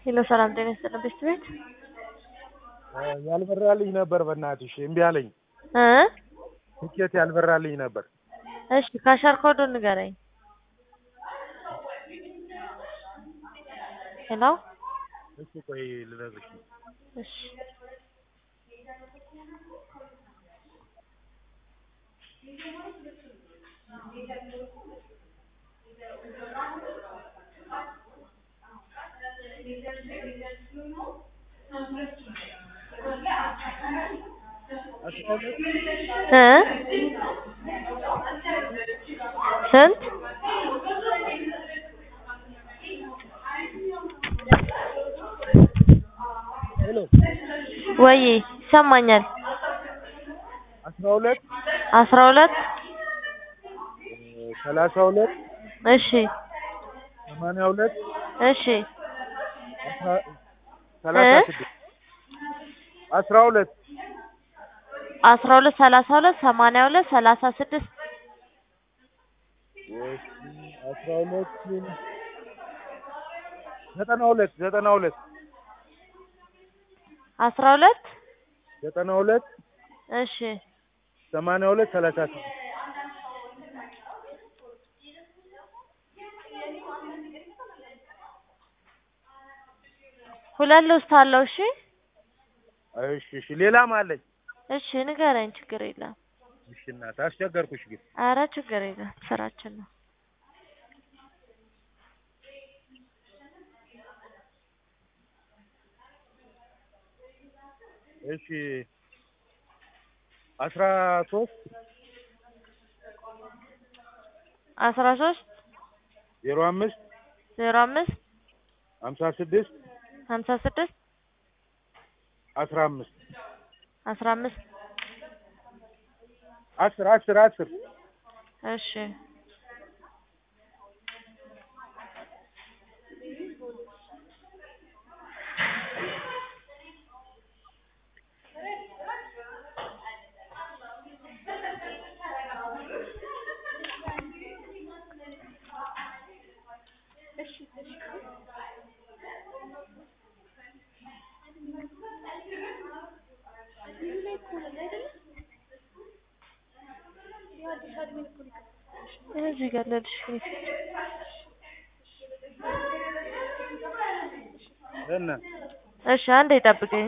ሄሎ ሰላም ጤና ይስጥልን ቤት ቤት ያልበራልኝ ነበር በእናትሽ እምቢ አለኝ። እ ትኬት ያልበራልኝ ነበር። እሺ ካሸር ኮዱን ንገረኝ። ሄሎ እሺ ቆይ ልነግርሽ። እሺ እ ስንት ሄሎ ወይ ይሰማኛል። አስራ ሁለት አስራ ሁለት ሰላሳ ሁለት እሺ ሰማንያ ሁለት እሺ አስራ- ሰላሳ እ? ስድስት አስራ ሁለት አስራ ሁለት ሰላሳ ሁለት ሰማንያ ሁለት ሰላሳ ስድስት እሺ፣ አስራ ሁለት ዘጠና ሁለት ዘጠና ሁለት አስራ ሁለት ዘጠና ሁለት እሺ ሰማንያ ሁለት ሰላሳ ስድስት ሁለት ልውስጥ አለው። እሺ እሺ እሺ ሌላም አለኝ። እሺ ንገረኝ። ችግር የለም። እሺ እናት አስቸገርኩሽ ግን አረ ችግር የለም። ስራችን ነው። እሺ አስራ ሶስት አስራ ሶስት ዜሮ አምስት ዜሮ አምስት ሀምሳ ስድስት ሀምሳ ስድስት አስራ አምስት አስራ አምስት አስር አስር አስር እሺ እዚህ ጋር ለልሽ እና እሺ አንዴ ጠብቀኝ።